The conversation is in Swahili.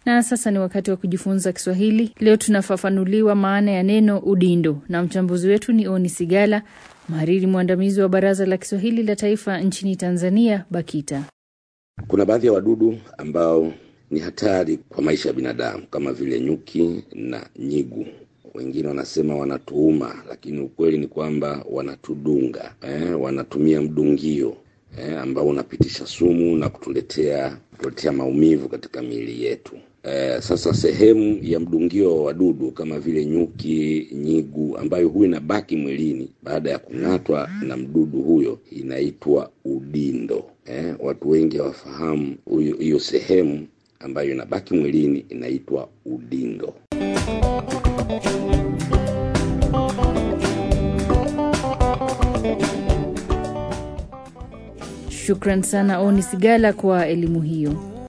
Na sasa ni wakati wa kujifunza Kiswahili. Leo tunafafanuliwa maana ya neno udindo, na mchambuzi wetu ni Oni Sigala, mhariri mwandamizi wa Baraza la Kiswahili la Taifa nchini Tanzania, BAKITA. Kuna baadhi ya wadudu ambao ni hatari kwa maisha ya binadamu kama vile nyuki na nyigu. Wengine wanasema wanatuuma, lakini ukweli ni kwamba wanatudunga eh, wanatumia mdungio eh, ambao unapitisha sumu na kutuletea kutuletea maumivu katika miili yetu. Eh, sasa sehemu ya mdungio wa wadudu kama vile nyuki, nyigu ambayo huwa inabaki mwilini baada ya kung'atwa na mdudu huyo inaitwa udindo. Eh, watu wengi hawafahamu huyo hiyo sehemu ambayo inabaki mwilini inaitwa udindo. Shukran sana Oni Sigala kwa elimu hiyo.